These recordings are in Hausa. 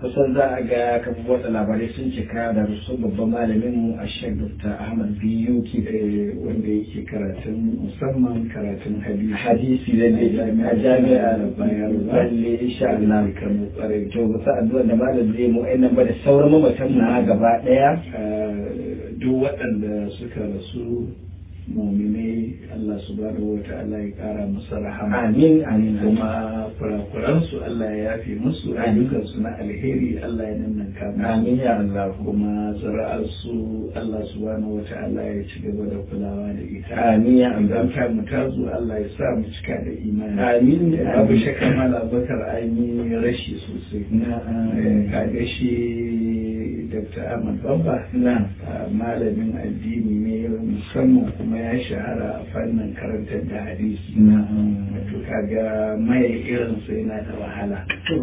kusan za a ga kafin watsa labarai sun cika da rusu babban malamin mu a shek dr ahmad biyu ki wanda yake karatun musamman karatun hadisi hadisi da ne a jami'a da bayan balle insha Allah kamar kwarai to ba sa addu'a da malam zai mu ainihin ba da sauran mamatan mu na gaba daya duk waɗanda suka rasu muminai Allah subhanahu wa ta'ala ya kara musu rahama amin amin kuma kurakuransu Allah ya yafe musu ayyukansu na alheri Allah ya nannan musu amin ya Allah kuma zara'arsu Allah subhanahu wa ta'ala ya ci gaba da kulawa da ita amin ya Allah idan ta mu ta zo Allah ya sa mu cika da imani amin babu shakka mala bakar an yi rashi sosai kaga shi Dr. Ahmad Bamba na malamin addini ne musamman kuma ya shahara a fannin karantar da hadisi na to kaga mai irin su yana da wahala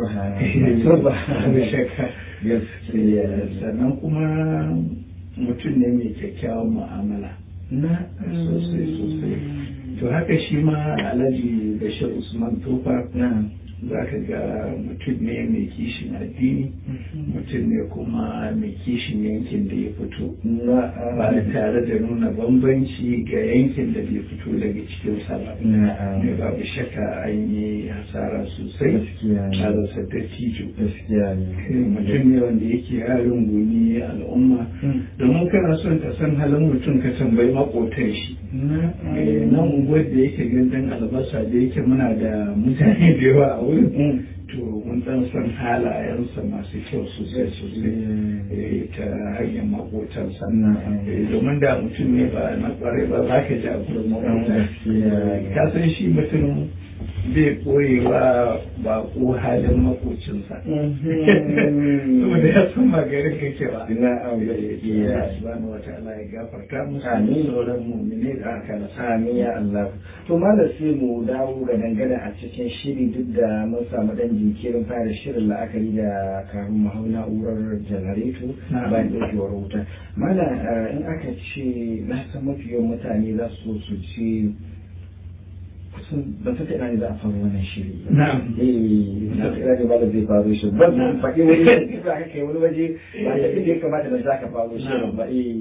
subhanallah shakka sannan kuma mutum ne mai kyakkyawan mu'amala na sosai sosai to haka shi ma alhaji bashir usman tofa na za ka ga mutum ne mai kishin addini mutum ne kuma mai kishin yankin da ya fito ba tare da nuna bambanci ga yankin da bai fito daga cikinsa ba ne babu shakka an yi hasara sosai a rasa dattijo mutum ne wanda yake harin gumi al'umma domin kana son ka san halin mutum ka tambayi makotan shi nan unguwar da yake gandun albasa da yake muna da mutane da yawa a wurin to mun dan san halayensa masu kyau sosai sosai ta hanyar makotansa domin da mutum ne ba na kwarai ba za ka ji a gurin makota ka san shi mutum bai koyewa ba ko halin makocinsa saboda ya san magarin kake ba na ya subhanahu wataala ya gafarta musu Amin. sauran mu'mine da aka rasa Amin ya Allah. To malam sai mu dawo ga dangane a cikin shiri duk da mun samu dan jinkirin fara shirin la'akari da kamun mahau na'urar janareto Na'am. bayan ɗaukewar wuta. Malam eh, in aka ce na san mafi yawan mutane za su so su ce kusan ban san ta ina ne za a faru wannan shiri. ba. na'am Eh, ban san ta ina ne malam zai faru shi. Ban san faɗi wani za ka kai wani waje ba ta inda ya kamata na za ka faru shirin ba. Eh,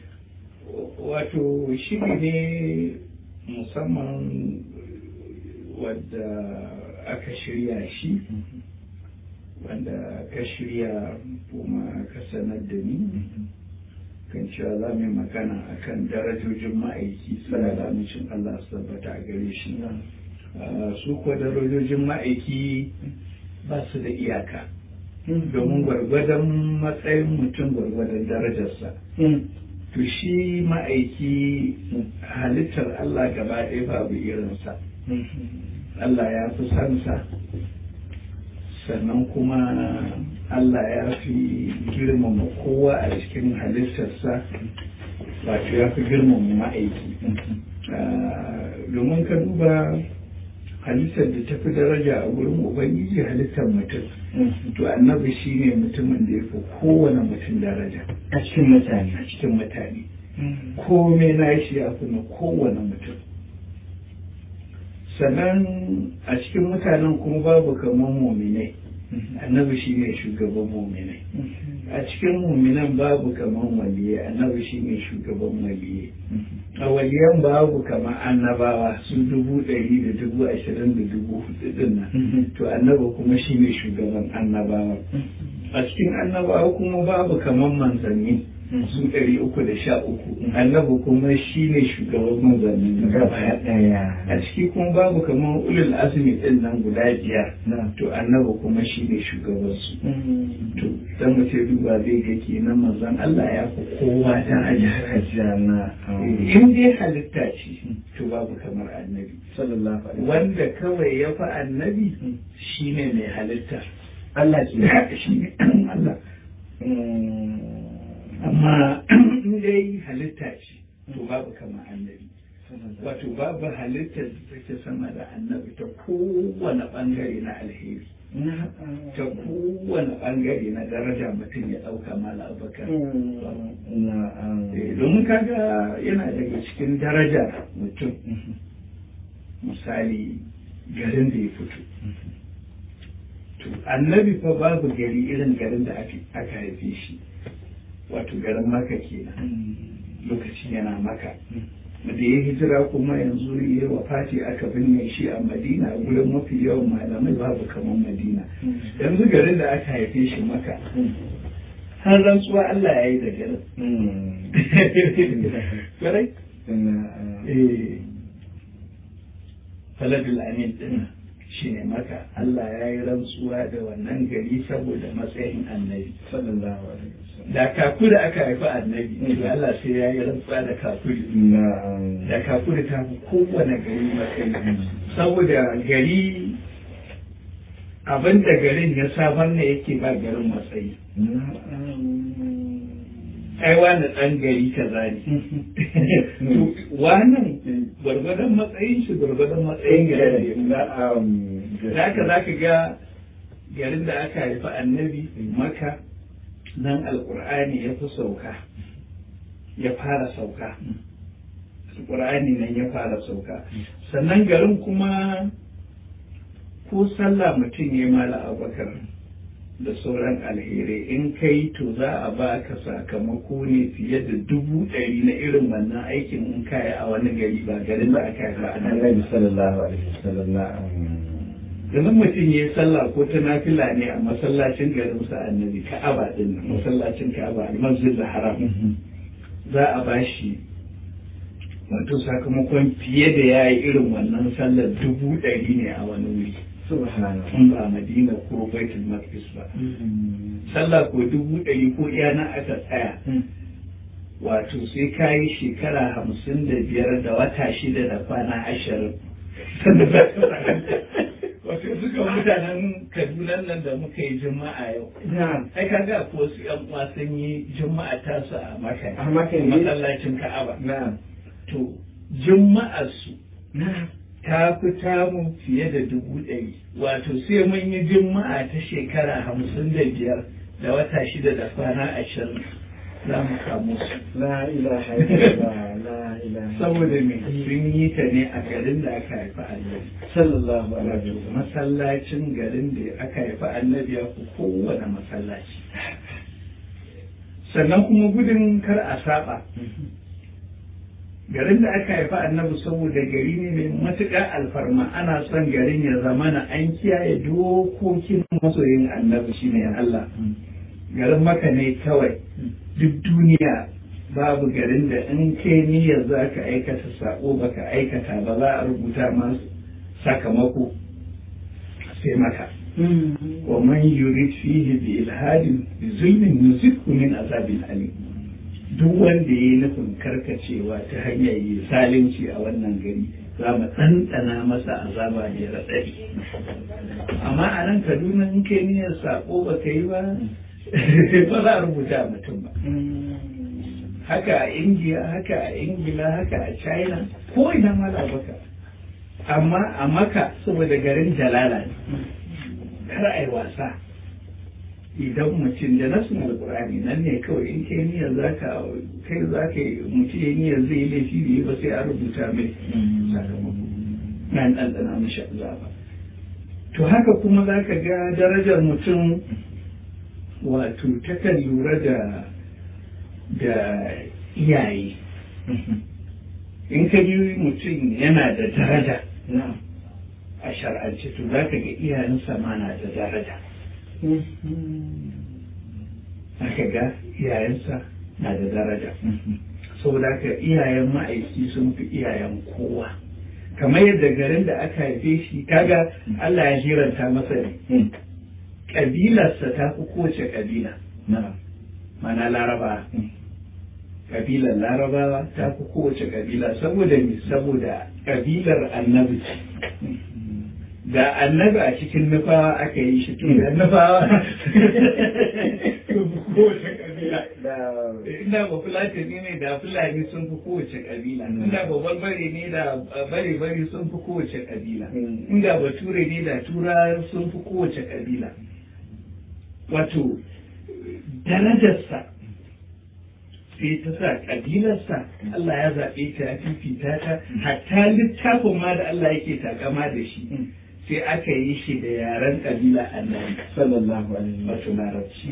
wato shiri ne musamman wadda aka shirya shi wanda ka shirya kuma ka sanar da ni kan cewa za mu yi magana akan darajojin ma'aiki salalamicin Allah su tabbata a gare shi Ah, su kuwa darajojin ma'aiki ba su da iyaka domin gwargwadon matsayin mutum gwargwadon darajarsa to shi ma'aiki halittar Allah gaba ɗaya babu irinsa Allah ya fi sansa sannan kuma Allah ya fi girmama kowa a cikin halittarsa wato ya fi girmama ma'aiki Ah, domin ka duba halittar da ta fi daraja a wurin ubangiji halittar mutum to annabi shine mutumin da ya fi kowane mutum daraja a cikin mutane. a cikin mutane komai na shi ya fi na kowane mutum sannan a cikin mutanen kuma babu kamar muminai annabi shi ne shugaban muminai a cikin muminan babu kamar waliyai annabi shi ne shugaban waliyai a waliyan babu kamar annabawa su dubu ɗari da dubu ashirin da dubu hudu din nan to annabi kuma shi ne shugaban annabawa a cikin annabawa kuma babu kamar manzanni su ɗari uku da sha uku annabi kuma shi ne shugaban manzanni Gaba gaba ɗaya. a ciki kuma babu kamar ulul azumi ɗin nan guda biyar Na. to annabi kuma shi ne shugabansu to dan mutum duba zai ga kenan manzon Allah ya fi kowa daraja Hajjana. in dai halitta ce to babu kamar annabi Sallallahu alaihi wanda kawai ya fi annabi shine mai halitta Allah ke. shi ne Allah amma in dai halitta ce to babu kamar annabi wato babu halittar da take sama da annabi ta kowane bangare na alheri ta kowane bangare na daraja mutum ya ɗauka mala abubakar Eh, domin kaga yana daga cikin daraja mutum misali garin da ya fito to to annabi fa babu gari irin garin da aka haife shi wato garin maka kenan lokacin yana maka da ya hijira kuma yanzu ya wafati aka binne shi a madina a gurin mafi yawan malamai babu kamar madina yanzu garin da aka haife shi maka har rantsuwa Allah ya yi da garin kwarai faladul amin din shi ne maka Allah ya yi rantsuwa da wannan gari saboda matsayin annabi sallallahu alaihi wasallam da kakuri aka haifi annabi to Allah sai ya yi rantsuwa da kakuri da kakuri ta fi kowane gari matsayi saboda gari abin da garin ya samar ne yake ba garin matsayi ai wani ɗan gari kaza ne wannan gwargwadon matsayin shi gwargwadon matsayin garin da haka za ka ga garin da aka haifi annabi maka nan alkur'ani ya fi sauka ya fara sauka alkur'ani nan ya fara sauka sannan garin kuma ko sallah mutum ya mala abakar da sauran alherai in kai to za a ba ka sakamako ne fiye da dubu ɗari na irin wannan aikin in kayi a wani gari ba garin da aka yi ba a annabi sallallahu alaihi wasallam yanzu mutum ya yi sallah ko ta nafila ne a masallacin garin sa annabi ka'aba din nan masallacin ka'aba almasjid da haram za a ba shi wato sakamakon fiye da ya yi irin wannan sallar dubu ɗari ne a wani wuri subhanallah in ba madina ko baitul maqdis ba sallah ko dubu ɗari ko iya na aka tsaya wato sai ka yi shekara hamsin da biyar da wata shida da kwana ashirin wato suka mutanen kaduna nan da muka yi juma'a yau ai ka ga ko su yan uwa sun yi juma'a ta su a maka A Makka ne? masallacin ka'aba na'am to juma'ar su na'am ta fi tamu fiye da dubu ɗari wato sai mun yi juma'a ta shekara hamsin da biyar da wata shida da kwana ashirin za mu kamo su la ilaha illallah la ilaha saboda me sun yi ta ne a garin da aka haifi annabi sallallahu alaihi wato wasallam masallacin garin da aka haifi annabi ya fi kowane masallaci sannan kuma gudun kar a saba garin da aka haifi annabi saboda gari ne mai matuƙar alfarma ana son garin ya zamana an kiyaye dokokin masoyin annabi shine Allah garin maka ne kawai duk duniya babu garin da in kai niyyar za ka aikata sako baka aikata ba za a rubuta masu sakamako sai maka wa man yurid fihi bi ilhadin bi zulmin nuzikhu min azabin alim duk wanda ya yi nufin karkacewa ta hanyar yi salinci a wannan gari za mu ɗanɗana masa azaba ne raɗaɗi amma a nan kaduna in kai niyyar sako ba ka yi ba ba za a rubuta mutum ba haka a indiya haka a ingila haka a china ko ina ma da baka amma a maka saboda garin jalala ne kar a yi wasa idan mutum da nasin alkurani nan ne kawai in kai niyyar za ka kai za ka yi mutum ya niyyar zai yi laifi da yi ba sai a rubuta mai sakamako na ɗanɗana mashi azaba to haka kuma za ka ga darajar mutum wato takan lura da da iyaye in ka ji mutum yana da daraja na'am a shar'ance to za ka ga iyayensa ma na da daraja aka ga iyayensa na da daraja saboda haka iyayen ma'aiki sun fi iyayen kowa kamar yadda garin da aka haife shi kaga Allah ya jiranta masa ne ƙabilarsa ta fi kowace ƙabila na'am mana laraba ƙabilar larabawa ta fi kowace ƙabila saboda me saboda ƙabilar annabi ce da annabi a cikin nufawa aka yi shi to da nufawa kowace kabila inda ba fulatani ne da fulani sun fi kowace kabila inda ba barbare ne da bare bare sun fi kowace kabila inda ba ture ne da tura sun fi kowace kabila wato darajarsa sai ta sa kabilarsa Allah ya zaɓe ta ya fifita ta hatta littafin ma da Allah yake takama da shi sai aka yi shi da yaren kabila annabi sallallahu alaihi wato larabci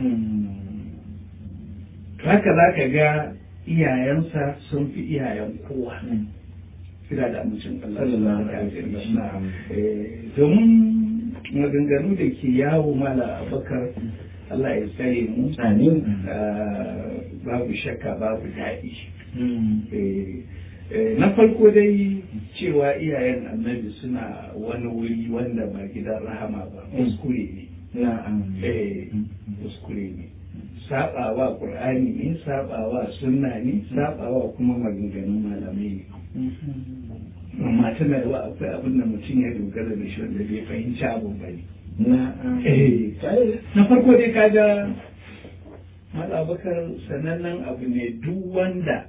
to haka za ka ga iyayensa sun fi iyayen kowa kira da amincin Allah sallallahu subhanahu wa alaihi ta'ala. wasallam Eh, domin maganganu da ke yawo mala abakar Allah ya tsare mu amin ah, babu shakka babu daɗi Eh, eh, na farko dai cewa iyayen annabi suna wani wuri wanda ba gidan rahama ba kuskure ne na'am Eh, kuskure ne sabawa qur'ani ne sabawa sunna ne sabawa kuma maganganun malamai ne amma tana yawa akwai abin da mutum ya dogara da shi wanda bai fahimci abin ba ne na'am Eh, Ai, na farko dai kaga malabakar sanannen abu ne duk wanda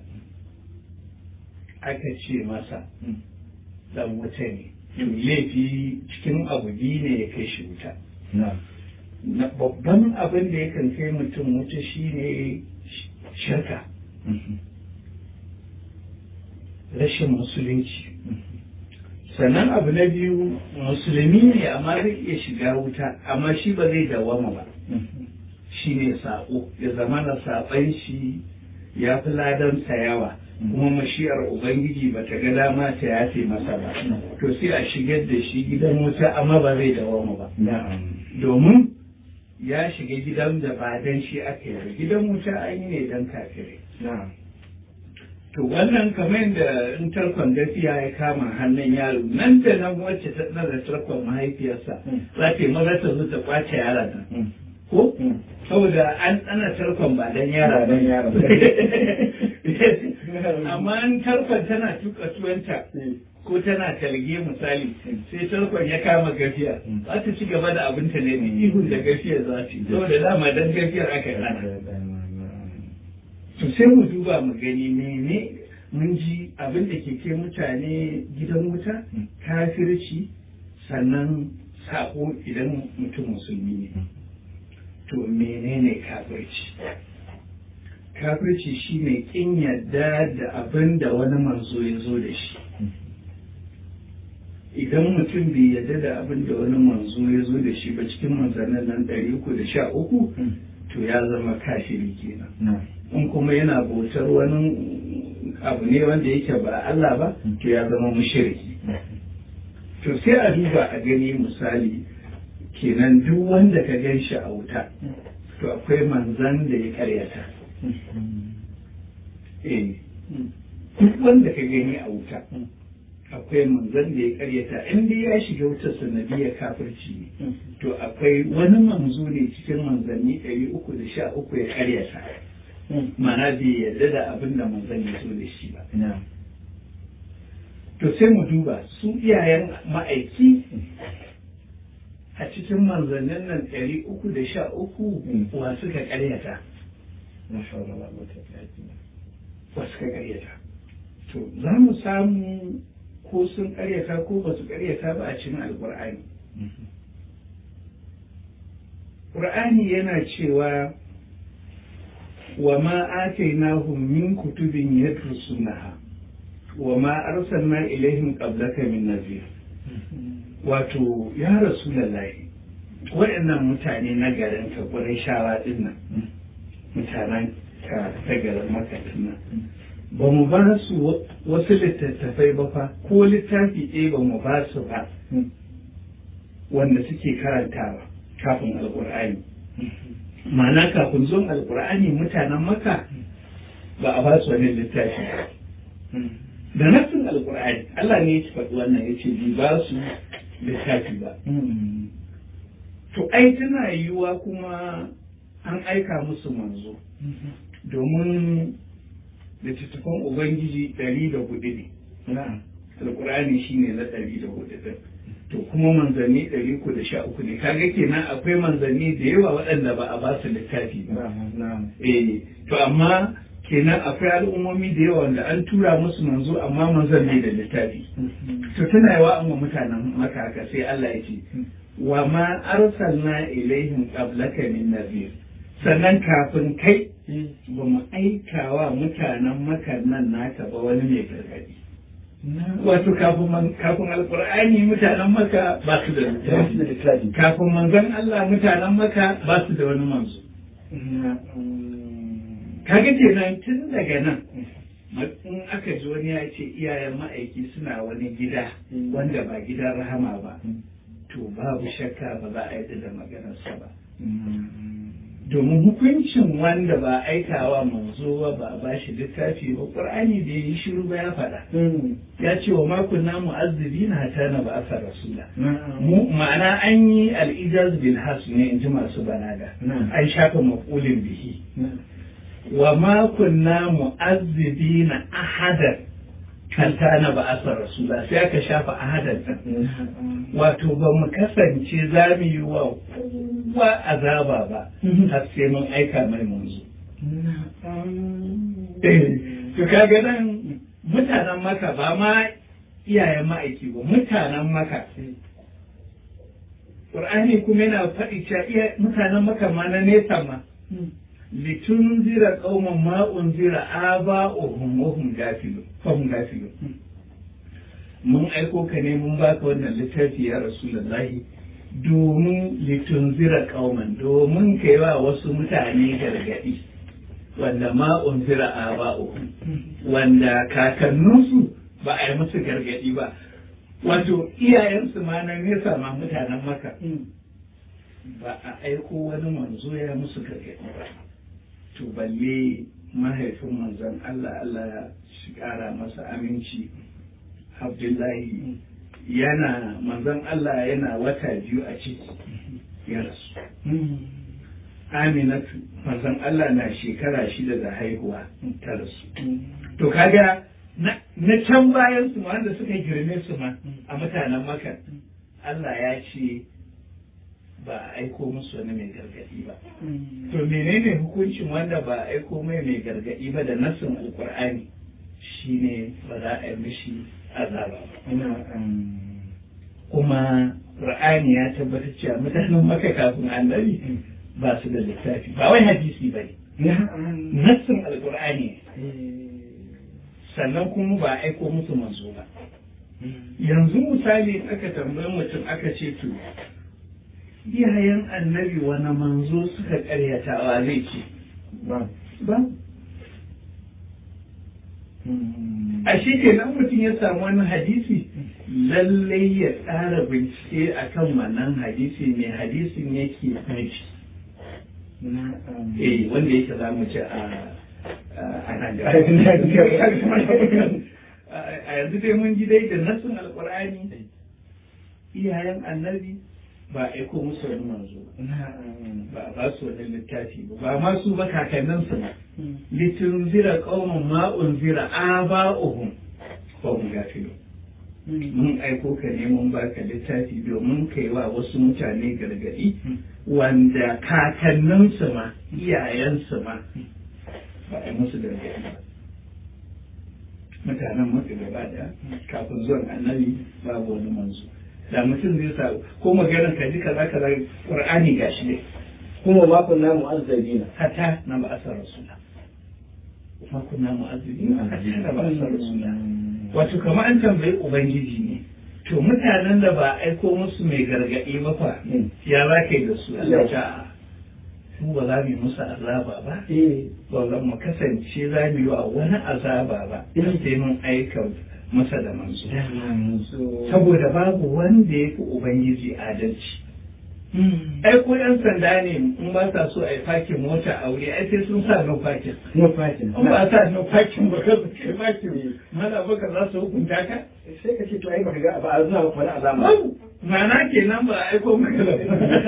aka ce masa dan wuta ne to laifi cikin abu biyu ne ya kai shi wuta na'am na babban abin da yakan kai mutum wuta shine sh- shirka rashin musulunci sannan abu na biyu musulmi ne amma zai iya shiga wuta amma shi ba zai dawama ba shi ne saƙo ya zama na saɓan shi ya fi ladan yawa kuma mashiyar ubangiji ba ta ga dama ta yafe masa ba to sai a shigar da shi gidan wuta amma ba zai dawama ba na'am domin ya shiga gidan da ba dan shi aka yi ba gidan wuta an yi ne dan kafirai na'am to wannan kamar yadda in tarkon gafiya ya kama hannun yaro nan da nan wacce ta tsara tarkon mahaifiyarsa za ta yi maza ta zo ta kwace yaron nan ko saboda an tsana tarkon ba dan yara Ba dan yara ba. amma an tarkon tana tuka tuwanta ko tana talge misali sai tarkon ya kama gafiya za ta ci gaba da abinta ne da ihun da gafiyar za ta yi saboda dama dan gafiyar aka yi hana to sai mu duba mu gani mene mun ji abin da ke kai mutane gidan wuta kafirci sannan sako idan mutum musulmi ne to menene kafirci kafirci shine kin yadda da abin da wani manzo ya zo da shi idan mutum bai yadda da abin da wani manzo ya zo da shi ba cikin manzannin nan ɗari uku da sha uku to ya zama kafiri kenan na'am in kuma yana bautar wani abu ne wanda yake ba Allah ba to ya zama mushriki to sai a duba a gani misali kenan duk wanda ka gan shi a wuta to akwai manzan da ya karyata eh duk wanda ka gani a wuta akwai manzan da ya karyata in dai ya shiga wutar sanadiyar kafirci ne to akwai wani manzo ne cikin manzanni ɗari uku da sha uku ya karyata mana bai yarda da abin da manzan ya zo da shi ba na'am to sai mu duba su iyayen ma'aiki a cikin manzannin nan ɗari uku da sha uku wa suka karyata na shawara ba wata kaji wa suka karyata to za mu samu ko sun karyata ko ba su karyata ba a cikin alkur'ani ƙur'ani yana cewa wa ma atainahum min kutubin yadrusunaha wa ma arsalna ilaihim qablaka min nazir wato ya rasulullahi waɗannan mutane na garin ka ƙurai shawa ɗin nan mutanen ka ta garin maka nan ba mu ba su wasu littattafai ba fa ko littafi ɗaya ba mu ba su ba wanda suke karantawa kafin alƙur'ani ma'ana kafin zuwan alƙur'ani mutanen maka ba a ba su wani littafi ba da nassin alƙur'ani Allah ne ya faɗi wannan ya ce bi ba su littafi ba to ai tana yiwuwa kuma an aika musu manzo domin littattafan ubangiji ɗari da hudu ne na'am alkur'ani shine na ɗari da hudu ɗin to kuma manzanni ɗari uku da sha uku ne kaga kenan akwai manzanni da yawa waɗanda ba a ba su littafi ba na'am eh to amma kenan akwai al'ummomi da yawa wanda an tura musu manzo amma manzon ne da littafi to tana yawa an wa mutanen maka haka sai Allah ya ce wa ma arsalna ilaihim qablaka min nazir sannan kafin kai ba mu aika wa mutanen maka nan naka ba wani mai gargadi wato kafin kafin alkur'ani mutanen maka ba su da littafi kafin manzon Allah mutanen maka ba su da wani manzo kaga kenan tun daga nan in aka ji wani ya ce iyayen ma'aiki suna wani gida wanda ba gidan rahama ba to babu shakka ba za a yi da maganarsa ba domin hukuncin wanda ba aikawa manzo ba ba ba shi littafi ba qur'ani da yi shiru ba ya faɗa ya ce wa makon na mu'azzibi na hata na ba asa rasula mu ma'ana an yi al'ijaz bil has ne in ji masu balaga an shafa maqulin bihi wa makon na mu'azzibi na ahadan hata na ba asa rasula sai aka shafa ahadan wato ba mu kasance za mu yi wa kowa azaba ba har sai mun aika mai manzo. To kaga nan mutanen maka ba ma iyayen ma'aiki ba mutanen maka. Ƙur'ani kuma yana faɗi cewa mutanen maka ma na nesa ma. Litun zira ƙauman ma'un zira aba ohun ohun gafilu, fahun gafilu. Mun aiko ka ne mun baka wannan littafi ya Rasulullahi. domin litunzira kauman domin ka yi wa wasu mutane gargaɗi wanda ma unzira a ba'u wanda kakanninsu ba a yi musu gargaɗi ba wato iyayensu ma na nesa ma mutanen maka ba a aiko wani manzo ya musu gargaɗi ba to balle mahaifin manzon Allah Allah ya shi ƙara masa aminci Abdullahi yana manzon Allah yana wata biyu a ciki ya rasu. Aminatu manzon Allah na shekara shida da haihuwa ta rasu. To kaga na can bayan su wanda suka girme su ma a mutanen maka Allah ya ce ba a aiko musu wani mai gargadi ba. To menene hukuncin wanda ba a aiko mai mai gargadi ba da nassin alkur'ani shine ba za a yi mishi azaba kuma Qur'ani ya tabbatar cewa mutanen maka kafin annabi ba su da littafi ba wai hadisi ba ne nassin alkur'ani sannan kuma ba aiko musu manzo ba yanzu misali aka tambayi mutum aka ce to iyayen annabi wani manzo suka karyatawa zai ce ba a shi kenan mutum ya samu wani hadisi lallai ya tsara bincike akan wannan hadisi mai hadisin yake nufi eh wanda yake za mu ci a a yanzu dai mun ji dai da nasin alkur'ani iyayen annabi ba aiko musu wani manzo ba ba su wani littafi ba ba ma su ba kakanninsu ba litin zira qauman ma unzira aba'uhum fa hum gafilun mun aiko ka ne mun baka littafi domin kai wa wasu mutane gargadi wanda kakanninsu ma iyayensu ma ba a musu gargadi ba mutanen maka gaba da kafin zuwan annabi babu wani manzo da mutum zai sa ko maganar ka ji kaza kaza qur'ani gashi ne kuma ma kunna mu'azzabina hatta na ba'asar rasula ma kunna mu'azzabina hatta na ba'asar rasula wato kamar an tambayi ubangiji ne to mutanen da ba aiko musu mai gargaɗi ba fa ya za ka yi da su Allah ta mu ba za mu yi musu azaba ba ba za mu kasance za mu yi wa wani azaba ba sai mun aika masa da manzo saboda babu wanda ya fi ubangiji adalci ai ko yan sanda ne in ba sa so a yi fakin mota a wuri ai sai sun sa no fakin no fakin in ba sa no fakin ba ka kai fakin mana baka za su hukunta ka sai ka ce to ai baka ga ba a zuna maka wani azama ma'ana kenan ba a aiko maka da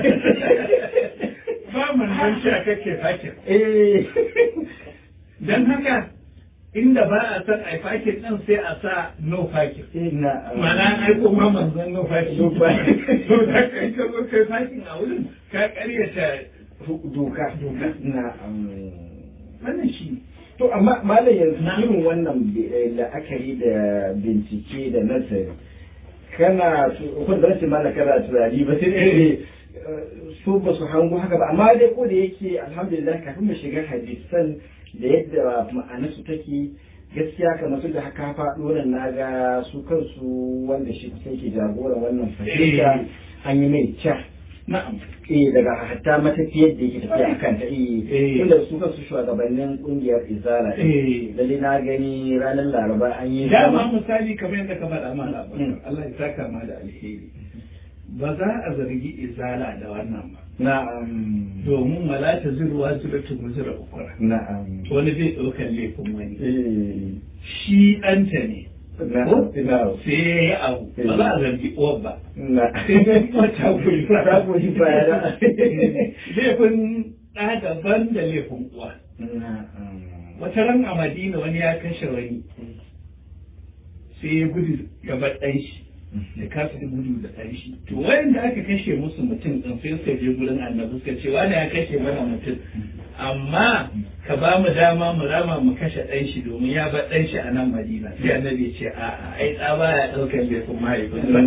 ba man don shi a kake fakin eh dan haka inda ba a san a fakin ɗin sai a sa no fakin ina mana an aiko ma manzon no fakin No fakin. to da kai ka zo kai fakin a wurin ka karyata doka Doka. na wannan shi to amma malam yanzu Na. irin wannan bi- eh, la'akari da bincike da nazari kana kun da rashin mana kana tunani ba sai dai eh, su ba su hango haka ba amma dai ko da yake alhamdulillah kafin mu shiga hadisan da yadda ma'anarsu take gaskiya kamar su da haka faɗo nan na ga su kansu wanda shi kusan ke jagoran wannan fahimta an yi mai ca na'am eh daga hatta matafiyar da yake tafiya akan ta eh tunda su kansu shugabannin kungiyar izala eh lalle na gani ranar laraba an yi dama misali kamar yadda ka faɗa ma labarin Allah ya saka ma da alheri ba za a zargi izala da wannan ba na'am domin wala ta zirwa ziratu muzira ukura na'am wani zai ɗaukar laifin wani eh shi ɗanta ne na'am na'am sai ya yi abu ba za a zargi uwar ba na'am sai dai kuma ta goyi ba ta goyi baya da laifin ɗa daban da laifin uwa na'am wata ran a madina wani ya kashe wani sai ya gudu gaba ɗan shi da kasa da gudu da ɗan shi to wayanda aka kashe musu mutum ɗin sai suka je gurin annabi suka ce wani ya kashe mana mutum amma ka ba mu dama mu rama mu kashe ɗan shi domin ya bar ɗan shi a nan madina sai annabi ya ce a'a ai ɗa baya ɗaukar laifin mahaifinsa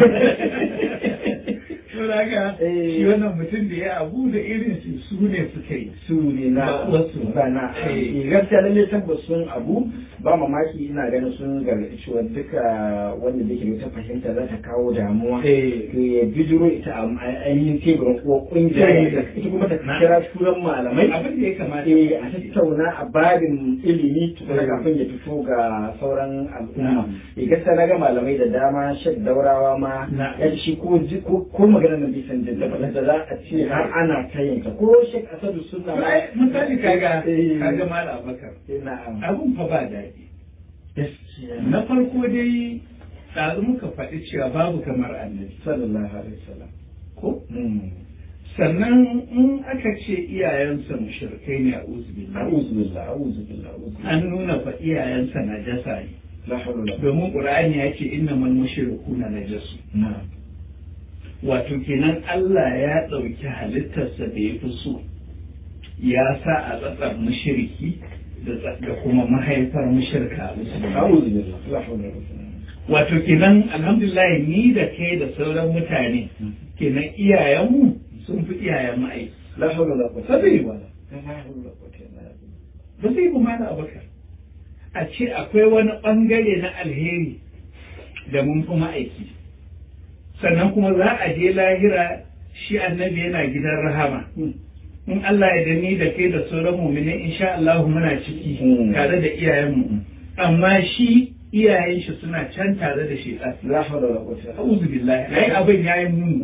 Saboda haka shi wannan mutum da ya abu da irin su su ne suka yi. su ne na Ba wasu. ba na Eh. eh, gaskiya lalle tabbas sun abu ba mamaki ina ganin sun gargaɗi cewa duka wanda da ke ta fahimta za ta kawo damuwa Eh. to ya bijiro ita a a- ainihin teburin ko kungiya Eh. ita kuma ta Na. kira suran malamai Abin da ya kamata eh, a tattauna a babin ilimi tukuna Eh. kafin ya fito ga sauran al'umma Na. eh, gaskiya na ga malamai da dama shek daurawa ma Na. ya ce shi ko ji- ko ko maganar nan bai san jinta ba da za a ce har ana ta yin ta ko shek asadu sunna ma Ai, misali kaga Eh. kaga mala abakar eh, na'am abun fa ba daɗi gaskiya na farko dai ɗazu muka faɗi cewa babu kamar annabi sallallahu alaihi wasallam ko Hmm. sannan in aka ce iyayensa mushrikai ne a uzbillah a'udhu billahi a'udhu billahi a'udhu billahi an nuna fa iyayensa najasa ne la hawla wala quwwata domin qur'ani ya ce innamal mushrikuna najasu na'am wato kenan Allah ya ɗauki halittarsa da ya fi so ya sa a tsatsar mushriki da tsa- da kuma mahaifar mushrika a musulmi a'udhu billahi la hawla wala quwwata wato kenan alhamdulillah ni da kai da sauran mutane kenan iyayenmu sun fi iyayen ma'aiki la hawla wala quwwata Ba zai yi ba. la hawla wala quwwata illa billah ba zai kuma da abakar a ce akwai wani ɓangare na alheri da mun fi ma'aiki sannan kuma za a je lahira shi annabi yana gidan rahama in Allah ya dani da kai da sauran mumini insha Allah muna ciki Mm. tare da iyayenmu amma shi iyayen shi suna can tare da shi la hawla wala quwwata a'udhu billahi ai abin yayi muni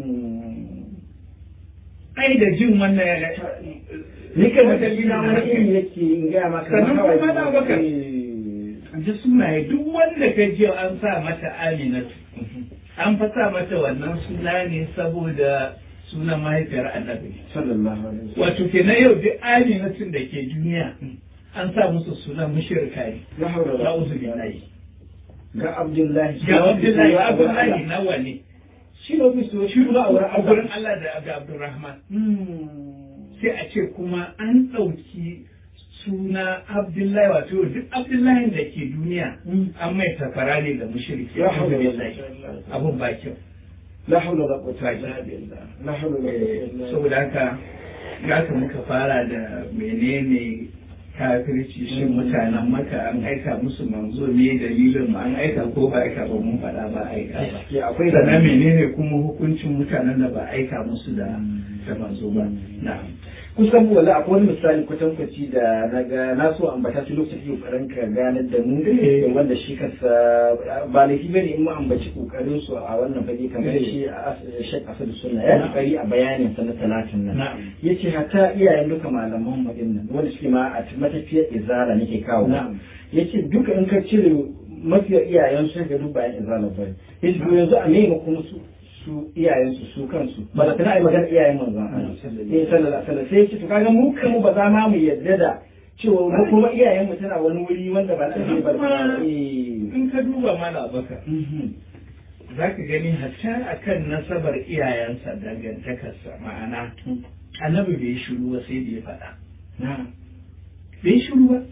ai da jin wannan ya ni kan madalli na wani iri yake in ga maka Sannan kawai- kuma na baka. Eh. ji sunaye duk wanda ka ji an sa mata aminatu an fa sa mata wannan suna ne saboda sunan mahaifiyar annabi sallallahu alaihi wasallam wato kenan yau duk aminatun da ke duniya an sa musu sunan mushrika ne la hawla wala na'udhu quwwata billahi ga abdullahi ga abdullahi abdullahi nawa ne shi ne ofisu shi kuma a wurin a gurin Allah da da Abdurrahman sai a ce kuma an ɗauki suna Abdullahi wato duk Abdullahi da ke duniya an mai tafara ne da mushriki Ya haula wala Alhamdulillah. quwwata. abun ba kyau la hawla wala quwwata illa billah la hawla wala quwwata illa billah saboda haka haka muka fara da menene kafirci shin mutanen maka an aika musu manzo me dalilin mu an aika ko ba aika ba mun faɗa ba aika ba gaskiya akwai da sannan menene kuma hukuncin mutanen da ba aika musu da da manzo ba na'am kusan wala akwai wani misali kwatankwaci da na ga na so ambata shi lokacin kokarin ka ganar da mu Eh. wanda shi kansa ba laifi bane in mu ambaci kokarin su a wannan fage kamar Eh. shi a Sheikh Asad Sunna ya Na'am. kokari a bayanin sa na talatin nan na'am yace hatta iyayen duka malaman mu din nan wanda suke ma a matafiyar izara nake kawo Na'am. yace duka in ka cire mafiya iyayen su ga duk bayan izala ba yace to yanzu a nema kuma su su iyayen su su kansu ba da tana ai magana iyayen manzon Allah eh sallallahu alaihi wasallam sai yace to kaga mu kanmu ba za ma mu yadda da cewa mu kuma iyayen mu tana wani wuri wanda ba ta ba Kuma- eh in ka duba mana baka mhm. za ka gani hatta akan nasabar iyayensa dangantakarsa ma'ana annabi bai shiru ba sai da ya faɗa na'am bai shiru ba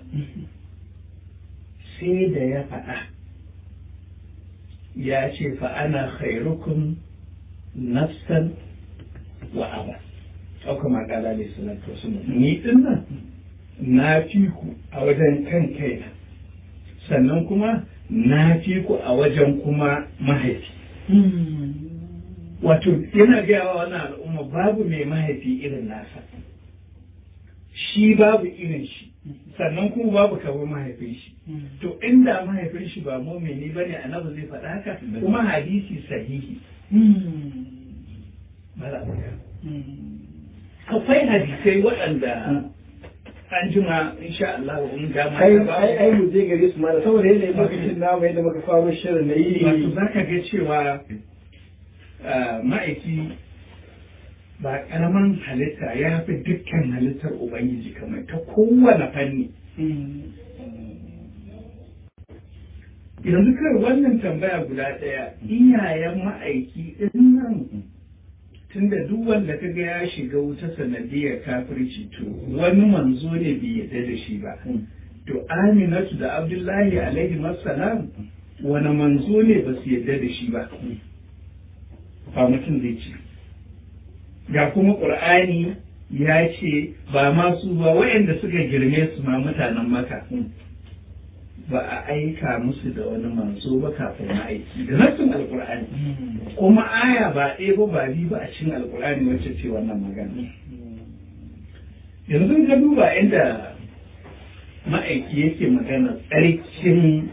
sai da ya faɗa ya ce fa ana khairukum nafsan wa aba au kama kala ne salatu wasu ni din nan na fi ku a wajen kan kaina sannan kuma na fi ku a wajen kuma mahaifi wato yana gaya wa wannan al'umma babu mai mahaifi irin nasa shi babu irin shi sannan kuma babu kamar mahaifin shi to inda mahaifin shi ba mumini bane annabi zai faɗa haka kuma hadisi sahihi akwai hadisai waɗanda an jima insha Allah in ga ma ai ai ai mu je gare su ma saboda yadda lokacin namu yadda muka faro shirin na yi wato zaka ga cewa ma'aiki ba karaman halitta ya fi dukkan halittar ubangiji kamar ta kowane fanni yanzu kai wannan tambaya guda ɗaya iyayen ma'aiki ɗin nan tunda duk wanda ka ga ya shiga wuta sanadiyar kafirci to wani manzo ne bai yarda da shi ba to aminatu da abdullahi alaihi salam wani manzo ne ba su yarda da shi ba ba mutum zai ce ga kuma ƙur'ani ya ce ba masu ba waɗanda suka girme su ma mutanen maka ba a aika musu da wani manzo ba kafin aiki da nassin alkur'ani kuma aya ba ɗaya ba ba biyu ba a cikin alkur'ani wacce ce wannan magana yanzu ka duba inda ma'aiki yake magana tsarkin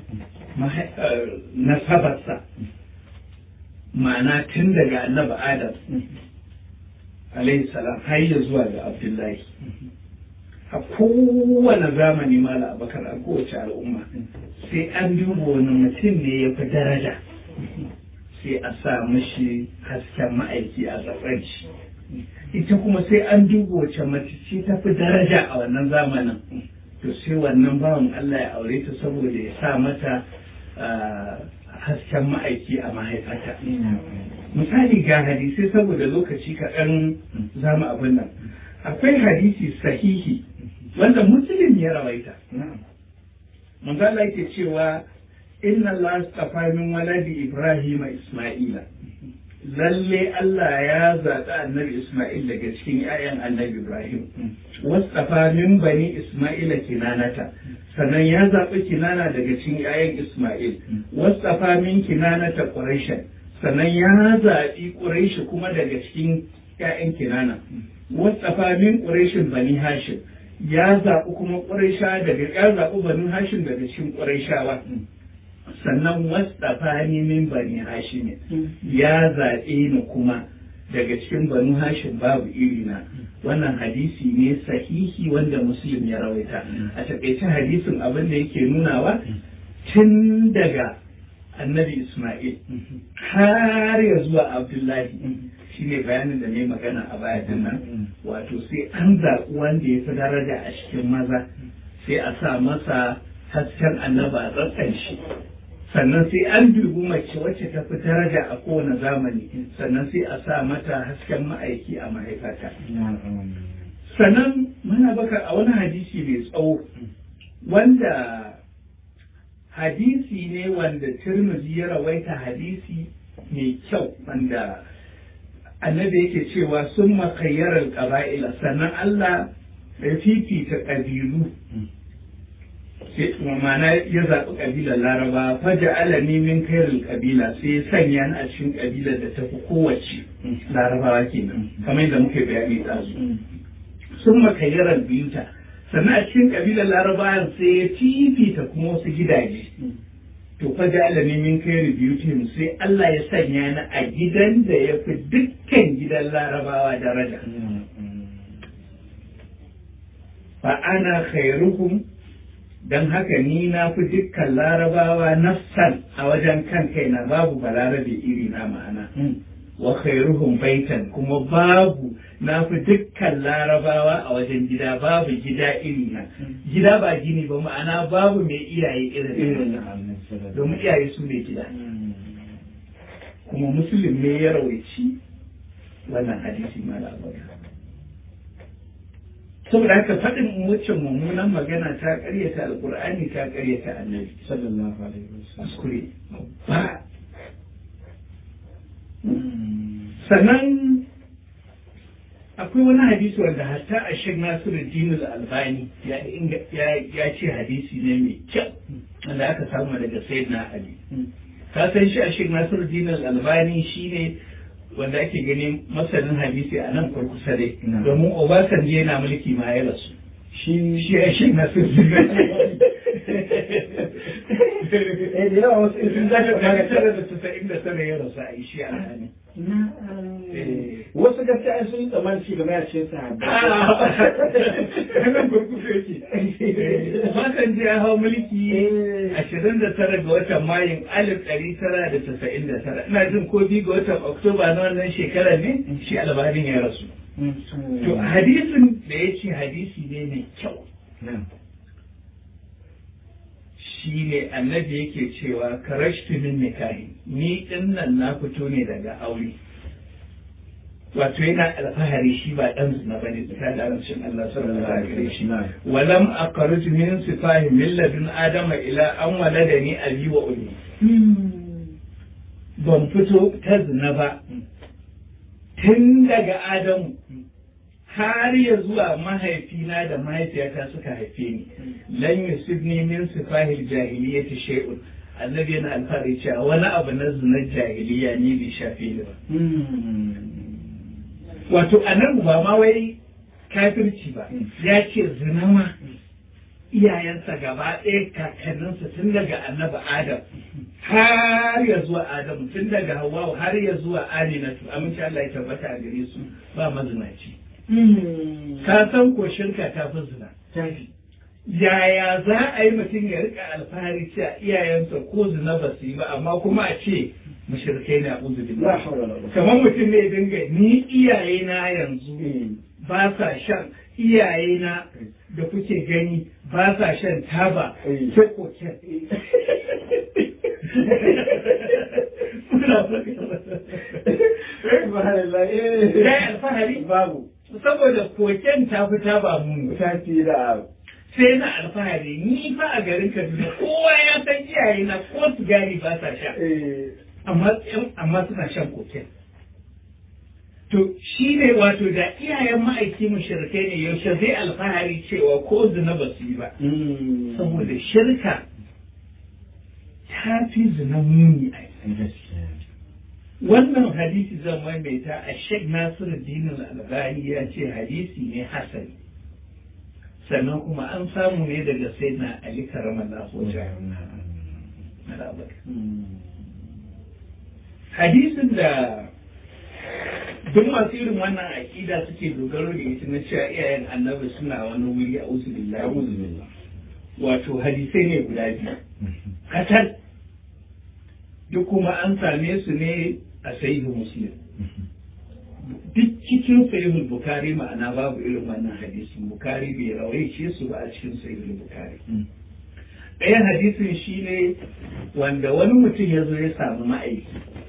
nasabarsa ma'ana tun daga annabi adam alayhi salam har ya zuwa ga abdullahi a kowane zamani mala abakar a kowace al'umma sai an duba wani mutum ne ya fi daraja sai a sa mashi hasken ma'aiki a tsakar shi ita kuma sai an duba wace mace ce ta fi daraja a wannan zamanin to sai wannan bawan Allah ya aure ta saboda ya sa mata hasken ma'aiki a mahaifata misali ga hadisai saboda lokaci kaɗan zamu abin nan akwai hadisi sahihi wanda musulun ya rawaita manzo Allah yake cewa inna Allah astafa min waladi Ibrahim Isma'ila lalle Allah ya zaɓi annabi Isma'il daga cikin 'ya'yan annabi Ibrahim wastafa min bani Isma'ila kinanata sannan ya zaɓi kinana daga cikin 'ya'yan Isma'il wastafa min kinanata Quraysh sannan ya zaɓi Quraysh kuma daga cikin 'ya'yan kinana wastafa min Qurayshin bani Hashim ya zaɓi kuma Quraysha daga ya zaɓi bani Hashim daga cikin Qurayshawa sannan wastafa ni min bani hashim ya zaɓe ni kuma daga cikin banu hashim babu irina wannan hadisi ne sahihi wanda muslim ya rawaita a taƙaice hadisin abin da yake nunawa tun daga annabi isma'il har ya zuwa abdullahi shine bayanin da ne magana a baya nan wato sai an zaɓi wanda ya fi daraja a cikin maza sai a sa masa hasken annaba a tsatsan shi sannan sai an dubi mace wacce ta fi daraja a kowane zamani sannan sai a sa mata hasken ma'aiki a mahaifata sannan muna baka a wani hadisi mai tsawo wanda hadisi ne wanda turmuzi ya rawaita hadisi mai kyau wanda annabi yake cewa sun makayyarar ƙaba'ila sannan Allah ya fifita ƙabilu ma'ana ya zaɓi ƙabilar laraba faja alami min kairin ƙabila sai ya sanya ni a cikin ƙabilar da ta fi kowace larabawa kenan kamar yadda muke bayani ɗazu sun makayyarar biyuta sannan a cikin ƙabilar larabawa sai ya fifita kuma wasu gidaje to faja alami min kairin biyutin sai Allah ya sanya ni a gidan da ya fi dukkan gidan larabawa daraja fa ana khairuhum don haka ni na fi dukkan larabawa nafsan a wajen kan kaina babu balarabe iri na ma'ana wa khairuhum baitan kuma babu na fi dukkan larabawa a wajen gida babu gida iri na gida ba gini ba ma'ana babu mai iyaye irin domin iyaye su ne gida kuma musulun ne ya rawaici wannan hadisi ma labarai saboda haka faɗin waccan mummunan magana ta ƙaryata alƙur'ani ta ƙaryata annabi sallallahu alaihi wasallam kuskure ba sannan akwai wani hadisi wanda hatta a shek nasiru dinul albani ya ce hadisi ne mai kyau wanda aka samu daga sayyidina ali ka san shi a shek nasiruddin al-albani shine wanda ake ganin masanin hadisi a nan kurkusa dai domin obasanjo yana mulki ma ya rasu shi shi a shek nasiruddin eh da yawa wasu sun zaka daga kaga tara da tasa'in da tara ya rasu a shi a hannun wasu gaskiya ai sun yi tsammanin ci gaba a cikin sahabbai Hannun kurkusa yake. Makan ji ya hau mulki ashirin da tara ga watan Mayun alif ɗari tara da tasa'in da tara. Ina jin ko biyu ga watan Oktoba na wannan shekara ne shi albarin ya rasu. To hadisin da ya ce hadisi ne mai kyau. Shi ne annabi yake cewa karashtu min nikahi ni ɗin nan na fito ne daga aure. wato yana alfahari shi ba dan zina bane tsakanin arancin Allah sallallahu alaihi wasallam walam aqruj min sifahi min ladun adama ila an waladani abi wa ummi ban fito ta zina ba tun daga adamu har ya zuwa mahaifina da mahaifiyata suka haife ni lan yusibni min sifahi jahiliyyati shay'un annabi yana alfahari cewa wani abu na zinar jahiliya ni bai shafe ni ba wato a nan ba ma wai kafirci ba ya ce zina ma iyayensa gaba ɗaya kakanninsa tun daga annabi adam har ya zuwa adam tun daga hawa har ya zuwa aminatu amince Allah ya tabbata a gare su ba mazinaci ka san ko shirka ta fi zina yaya za a yi mutum ya rika alfahari cewa iyayensa ko zina ba su yi ba amma kuma a ce mushrikai na uzu billah kamar mutum ne dinga ni iyaye na yanzu ba sa shan iyaye na da kuke gani ba sa shan taba sai koken ya alfahari babu saboda koken ta fi taba mun ta fi da sai na alfahari ni fa a garin Kaduna kowa ya san iyaye na ko sigari ba sa sha amma suna shan koken. To shi ne wato da iyayen ma'aiki mushrikai ne yaushe zai alfahari cewa ko zina ba su yi ba. Saboda shirka ta fi zina muni a Wannan hadisi zan maimaita a Sheikh Nasiru Dinin Albani ya ce hadisi ne hasani. Sannan kuma an samu ne daga Sayyidina Ali Karamallahu hadisin da duk masu irin wannan aƙida suke dogaro da ita na cewa iyayen annabi suna wani wuri a usu billahi wato hadisai ne guda biyu katal duk kuma an same su ne a sahihu muslim duk cikin sahihul bukari ma'ana babu irin wannan hadisin bukari bai rawaice su ba a cikin sahihul bukari ɗayan hadisin shine wanda wani mutum ya zo ya samu ma'aiki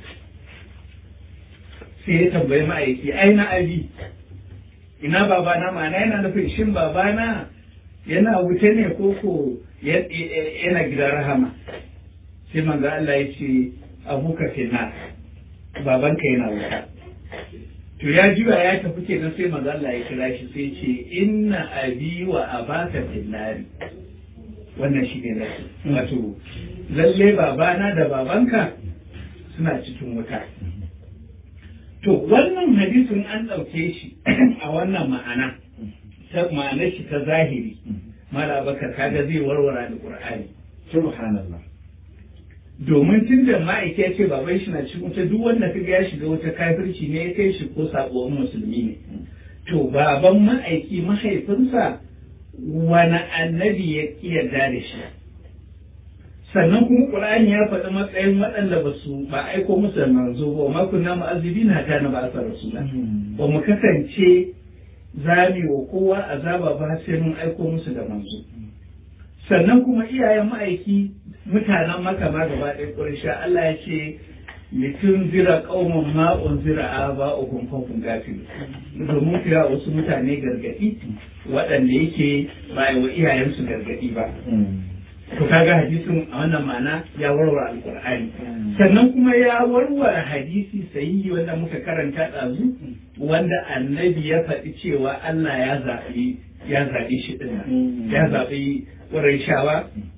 sai ya tambayi ma'aiki ai na abi ina babana ma'ana yana nufin shin babana yana wuce ne ko ko yana gidan rahama sai manzo Allah ya ce abuka fina babanka yana wuta to ya juya ya tafi kenan sai manzo Allah ya kira shi sai ce inna abi wa abaka finnari wannan shi ne nasu wato lalle babana da babanka suna cikin wuta to wannan hadisin an ɗauke shi a wannan ma'ana ta ma'anar shi ta zahiri mala bakar kaga zai warware da qur'ani subhanallah domin tun da ma'aiki ya ce baban shi na cikin wuta duk wanda kaga ya shiga wuta kafirci ne ya kai shi ko sabuwar musulmi ne to baban ma'aiki mahaifinsa wani annabi ya yarda da shi sannan kuma Qur'ani ya faɗi matsayin waɗanda ba su ba aiko musu da manzo ba ma kunna mu'azzibina ta na ba sa rasula ba mu kasance zami wa kowa azaba ba sai mun aiko musu da manzo sannan kuma iyayen ma'aiki mutanen maka ma gaba ɗaya ƙursha Allah ya ce litun zira ƙauman ma unzira aba ukun fafun gafilu domin kira wasu mutane gargaɗi waɗanda yake ba wa iyayensu gargaɗi ba to kaga hadisin a wannan ma'ana ya warware alkur'ani sannan kuma ya warware hadisi sahihi wanda muka karanta ɗazu wanda annabi ya faɗi cewa Allah ya zaɓi ya zaɓi shi ɗin ya zaɓi shawa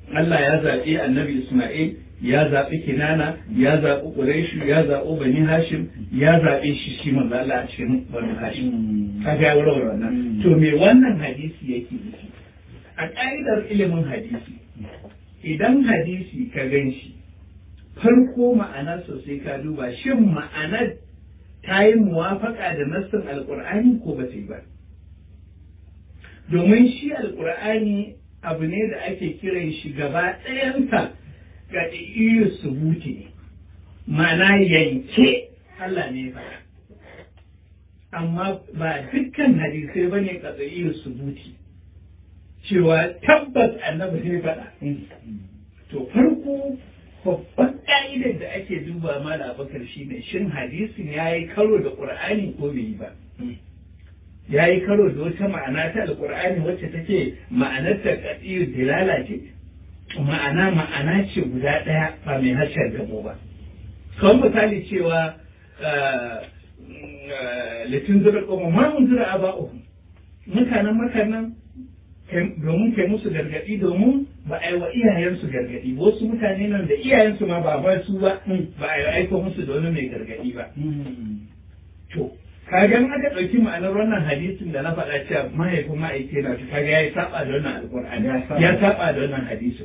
Allah ya zaɓi annabi Ismail ya zaɓi Kinana ya zaɓi Quraishu ya zaɓi Bani Hashim ya zaɓe shi shi manzo Allah a cikin Bani Hashim kaga ya warware wannan to me wannan hadisi yake nufi a ƙa'idar ilimin hadisi idan hadisi ka gan shi farko ma'anar sosai ka duba shin ma'anar ta yi muwafaka da nassin alƙur'ani ko ba ta yi ba domin shi alƙur'ani abu ne da ake kiran shi gaba ɗayansa ga iya subuti ne ma'ana yanke Allah ne faɗa amma ba dukkan hadisai ba ne ga iya subuti cewa tabbas annabi ne faɗa to farko babban ƙa'idar da ake duba ma da abakar shi ne shin hadisin ya yi karo da ƙur'ani ko bai yi ba ya yi karo da wata ma'ana ta alƙur'ani wacce take ma'anar ta ƙasiyar dilala ce ma'ana ma'ana ce guda ɗaya ba mai harshen gamo ba kawai misali cewa litin zura ƙoma ma mun zura a ba'u mutanen mutanen domin kai musu gargaɗi domin ba a yi wa iyayensu gargaɗi wasu mutane nan da iyayensu ma ba ba su ba ba a yi aiko musu da wani mai gargaɗi ba to kaga in aka ɗauki ma'anar wannan hadisin da na faɗa cewa mahaifin ma'aike na ta kaga ya saba da wannan alƙur'ani ya saba da wannan hadisin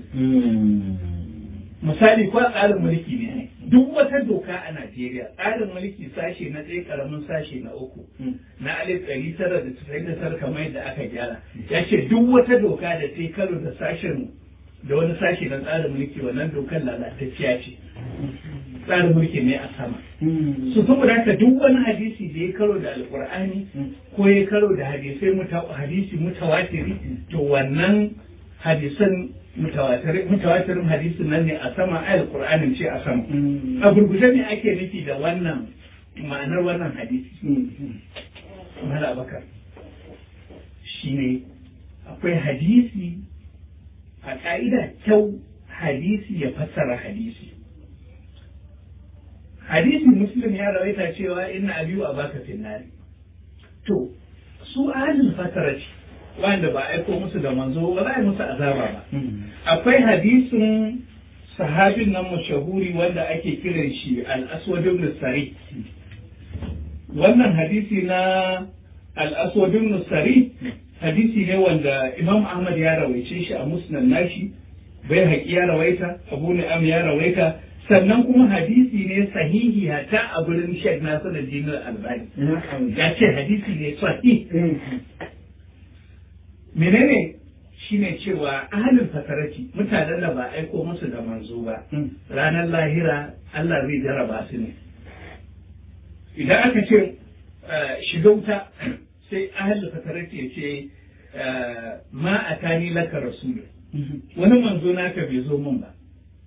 misali ko tsarin mulki ne duk wata doka a Najeriya tsarin mulki sashe na ɗaya karamin sashe na uku na alif ɗari tara da tasa'in da tara kamar yadda aka gyara ya ce duk wata doka da ta karo da sashen da wani sashe na tsarin mulki wannan dokar lalatacciya ce tsarin mulki ne a sama su saboda haka duk wani hadisi da ya karo da alkur'ani ko ya karo da hadisai hadisi mutawatiri to wannan hadisan mutawatirin hadisin nan ne a sama ayar qur'anin ce a sama a gurguje ne ake nufi da wannan ma'anar wannan hadisi mala bakar shine akwai hadisi a ka'ida kyau hadisi ya fassara hadisi hadisi muslim ya rawaita cewa inna abiyu a baka finnari to su ahlul fatara ce wanda ba aiko musu da manzo ba za a musu azaba ba akwai hadisin sahabin nan mashahuri wanda ake kiran shi al-aswad ibn sari wannan hadisi na al-aswad ibn sari hadisi ne wanda imam ahmad ya rawaice shi a musnad nashi bai haƙi ya rawaita abu ni'am ya rawaita sannan kuma hadisi ne sahihi hata a gurin shek nasu da jinin albani ya ce hadisi ne sahihi menene shine cewa ahalin fasarati mutanen da ba aiko musu da manzo ba ranar lahira Allah zai jaraba su ne idan aka ce shiga wuta sai ahalin fasarati ya ce ma a tani laka rasulu wani manzo naka bai zo min ba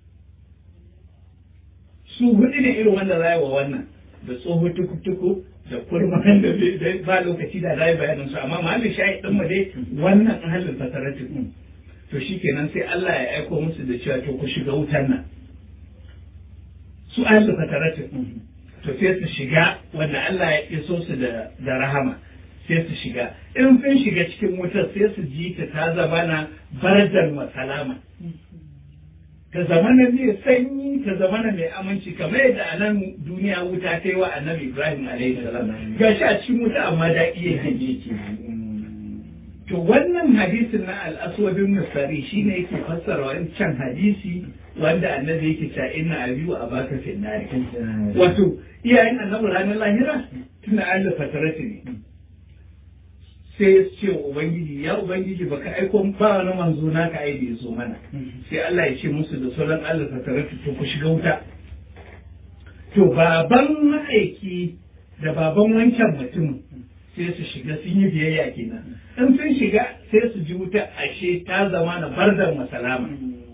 su hudu ne irin wanda za wa wannan da tsoho tukutuku da kurman da ba lokaci da zai bayanin su amma mahallin shayi din mu dai wannan ahalin fatarati to shikenan sai Allah ya aiko musu da cewa to ku shiga wutan nan su ahalin fatarati to sai su shiga wanda Allah ya iso su da da rahama sai su shiga in sun shiga cikin wutar sai su ji ta ta zama na barajar masalama ta zamana mai sanyi ta zamana mai aminci kamar yadda a nan duniya wuta ta yi wa annabi ibrahim alaihi salam ga shi a cikin wuta amma da iya hanye ke to wannan hadisin na al'aswadin nasari shine yake fassara wancan hadisi wanda annabi yake cewa inna abiyu a baka finnari wato iyayen annabi ranar lahira tuna Allah fatarati ne sai ya ce wa Ubangiji ya Ubangiji baka aiko ba wani manzo naka ai da ya zo mana sai Allah ya ce musu da sauran Allah ta tare to ku shiga wuta to baban ma'aiki da baban wancan mutum sai su shiga sun yi biyayya kenan in sun shiga sai su ji wuta ashe ta zama na bardar masalama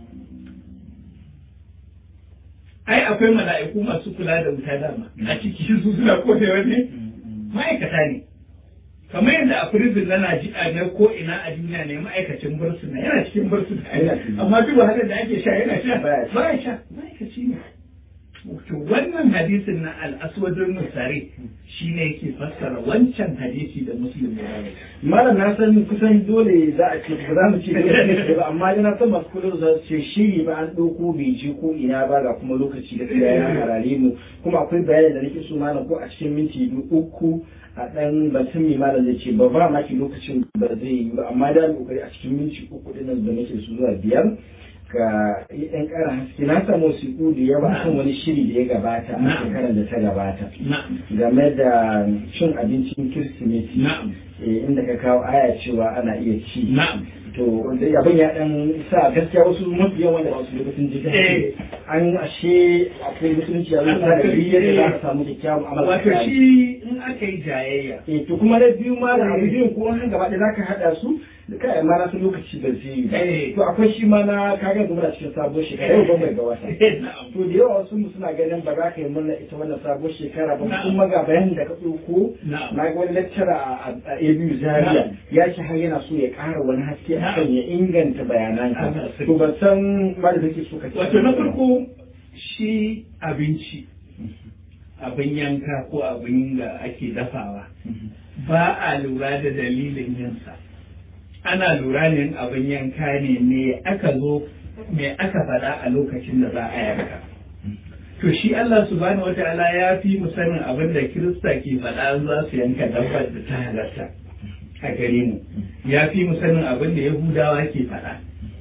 ai akwai mala'iku masu kula da wuta dama a ciki su suna kodewa ne ma'aikata ne kamar yadda a prison na Najeriya na ko ina a duniya ne ma'aikacin bursuna yana cikin bursuna amma duk wahalar da ake sha yana sha ba ya sha ma'aikaci ne to wannan hadisin na al-aswadun nusari shi ne ke fassara wancan hadisi da muslim ya rawaita malam na san kusan dole za a ce ba za mu ce dole ne ba amma yana san masu kula da ce shiri ba an ɗauko bai je ko ina ba ga kuma lokaci da tsaya ya harare mu kuma akwai bayanin da nake so malam ko a cikin minti uku a ɗan batun mai malam zai ce ba ba maki lokacin ba zai yi ba amma da kokari a cikin minti uku ɗin da nake so zuwa biyar ga ɗan ƙara haske na samu wasiƙu da yawa akan wani shiri da ya gabata a shekarar da ta gabata game da cin abincin kirsimeti inda ka kawo aya cewa ana iya ci to abin ya dan sa gaskiya wasu mafi yawan da wasu lokacin jikin an ashe akwai musulunci a zuwa da biyar da za ka samu kyakkyawan amala wato shi in aka yi jayayya eh to kuma na biyu ma da abu biyun ko an gaba da zaka hada su da kai ma na su lokaci ba zai yi to akwai shi ma na kaga da muna cikin sabon shekara yau ban bai ga wata to da yawa wasu mu suna ganin ba za ka yi murna ita wannan sabon shekara ba kuma ga bayanin da ka ɗauko na ga wani lecturer a ABU Zaria ya ce har yana so ya ƙara wani haske akan ya inganta bayananka to ban san ba da kake so ka ce wato na farko shi abinci abin yanka ko abin da ake dafawa ba a lura da dalilin yinsa ana lura ne abin yanka ne me aka zo me aka faɗa a lokacin da za a yanka to shi Allah subhanahu wataala ya fi mu sanin abin da Kirista ke faɗa za su yanka dabbar da ta halatta a gare mu ya fi mu sanin abin da Yahudawa ke faɗa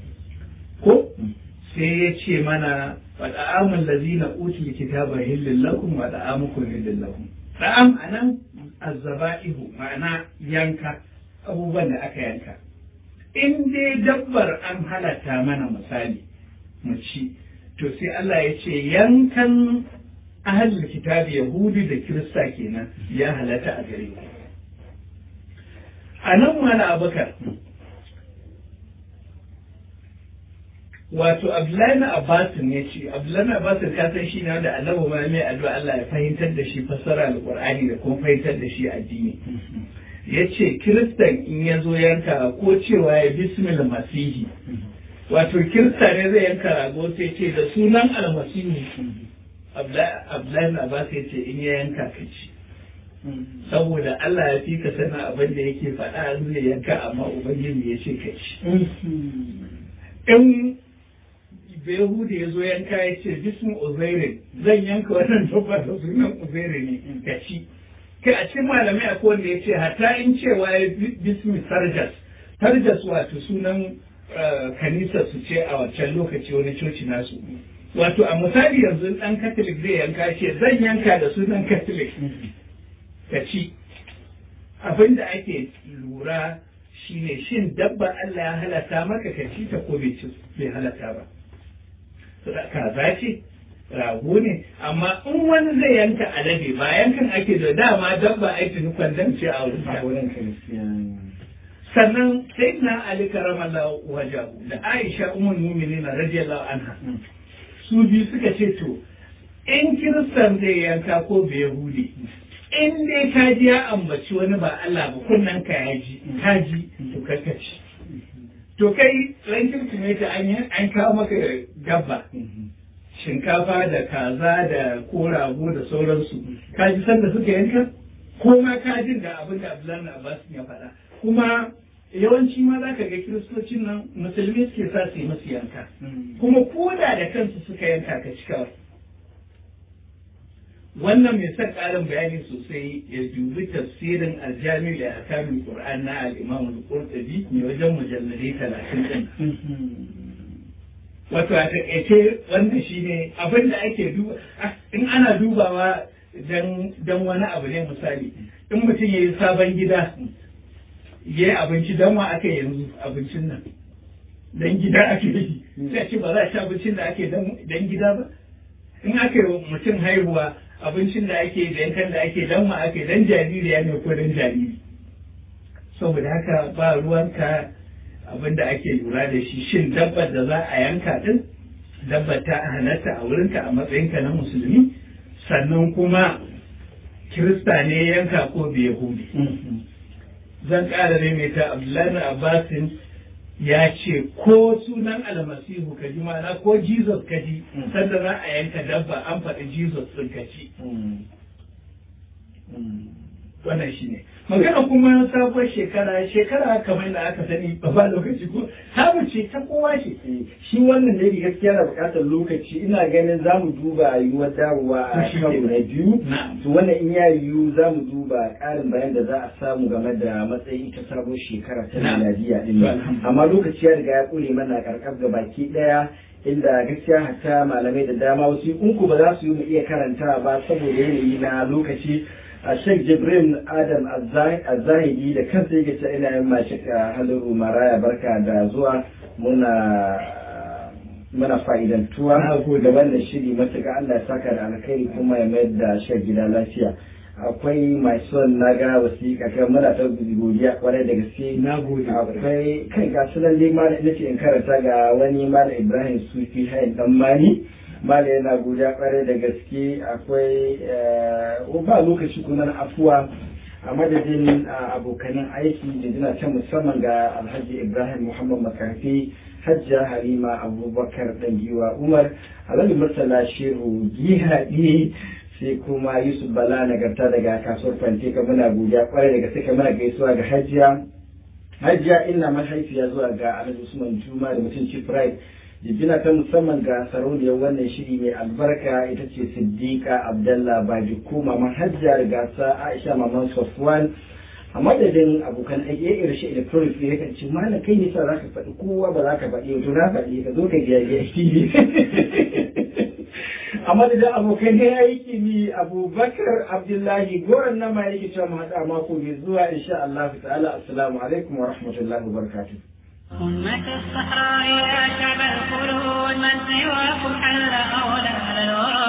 ko sai ya ce mana wa da'amul ladzina utul kitaba hillul lakum wa da'amukum hillul lakum da'am anan azzaba'ihu ma'ana yanka abubuwan da aka yanka in dai dabbar an halatta mana misali mu ci to sai Allah ya ce yankan ahalul kitabi yahudi da kirista kenan ya halatta a gare ku a nan mana abakar wato abdullahi na abbasin ya ce abdullahi na abbasin ya san shi ne wanda annabi ma mai addu'a Allah ya fahimtar da shi fassara alqur'ani da kuma fahimtar da shi addini ya ce kiristan in ya zo yanka ko cewa ya bismil masihi wato kirista ne zai yanka rago sai ce da sunan almasihu abdullahi abbas ya ce in ya yanka ka ci saboda Allah ya fi ka sana abin da yake faɗa zai yanka amma ubangiji ya ce ka ci in Behuda ya zo yanka ya ce bismu uzairin zan yanka wannan dabba da sunan uzairin ne ka ci kai a cikin malamai akwai wanda ya ce hatta in cewa ya bismi sarjas sarjas wato sunan kanisa su ce a wancan lokaci wani coci nasu wato a misali yanzu dan katolik zai yanka ce zan yanka da sunan katolik ka ci abin da ake lura shine shin dabba Allah ya halatta maka ka ci ta ko bai halatta ba kaza ce rago ne amma in wani zai yanka alade ba yankan ake da dama dabba aiki nukwan dan ce a wurin sannan sai na ali karamallahu wajahu da aisha umar mu'minin radiyallahu anha su biyu suka ce to in kiristan zai yanka ko bai yahudi in dai ka ji ya ambaci wani ba Allah ba kunnan ka ya ji ka ji to kakaci to kai ran kirkimeti an kawo maka gabba shinkafa da kaza da ko rago da sauransu ka ji sanda suka yanka ko ma ka jin da abin da Abdullahi Abbas ya faɗa kuma yawanci ma za ka ga kiristocin nan musulmi suke sa su yi musu yanka kuma koda da kansu suka yanka ka ci kawai wannan mai son ƙarin bayani sosai ya dubi tafsirin aljami da akamin qur'an na al-imam al-qurtubi mai wajen mujalladai talatin din wato a taƙaice wanda shine abin da ake duba in ana dubawa dan wani abu ne misali in mutum ya yi sabon gida ya yi abinci don wa aka yanzu abincin nan dan gida ake yi sai ce ba za a ci abincin da ake dan gida ba in aka yi mutum haihuwa abincin da ake da yankan da ake dan ma ake dan jaririya ne ko dan jariri saboda haka ba ruwanka abin da ake lura da shi shin dabbar da za a yanka din dabbar ta halatta a wurinka a matsayinka na musulmi sannan kuma kirista ne yanka ko bai yahudi zan ƙara ta abdullahi abbasin ya ce ko sunan almasihu ka ji mana ko jesus ka ji sanda za a yanka dabba an faɗi jesus ɗin ka ci wannan shi ne magana kuma sabuwar shekara shekara kamar da aka sani ba lokaci ko samu ce ta kowa ce shi wannan da gaskiya na bukatar lokaci ina ganin za mu duba yiwuwar dawowa a karo na biyu to wannan in ya yiwu za mu duba ƙarin bayan da za a samu game da matsayin ita sabuwar shekara ta Najeriya din amma lokaci ya riga ya kure mana karkar ga baki daya inda gaskiya hatta malamai da dama wasu ku ba za su yi mu iya karanta ba saboda yanayi na lokaci a sheikh jibrin adam azahidi da kansa yake ta ina yin mashi haliru maraya barka da zuwa muna muna fa'idantuwa da wannan shiri matuƙa Allah ya saka da alkhairi kuma ya mayar da shek gida lafiya akwai mai son na ga wasiƙa kan muna ta godiya kwarai da gaske na gode akwai kai ga sunan dai malam ina ce in karanta ga wani malam ibrahim sufi hayin dan mani malam yana godiya kwarai da gaske akwai ba lokaci kuma na afuwa a madadin abokanin aiki da jina ta musamman ga alhaji ibrahim muhammad makafi hajja halima abubakar giwa umar alhaji murtala shehu gihaɗi sai kuma yusuf bala nagarta daga kasuwar fanteka muna godiya kwarai daga suka muna gaisuwa ga hajiya hajiya ina mahaifiya zuwa ga alhaji usman juma da mutunci pride jijjina ta musamman ga sarauniyar wannan shiri mai albarka ita ce siddiqa abdallah baji ko maman hajjiyar gasa aisha maman safwan a madadin abokan aiki ya irshe electronic ne yakan ce malam kai ne sa za ka faɗi kowa ba za ka faɗi to na faɗi ka zo ka biya biya tv a madadin abokan aiki ne abubakar abdullahi goron nama yake cewa mu haɗa mako mai zuwa insha Allah ta'ala assalamu alaikum wa rahmatullahi wa barakatuh أمة الصحراء يا شعب الخلود من سواكم حل أولى الورى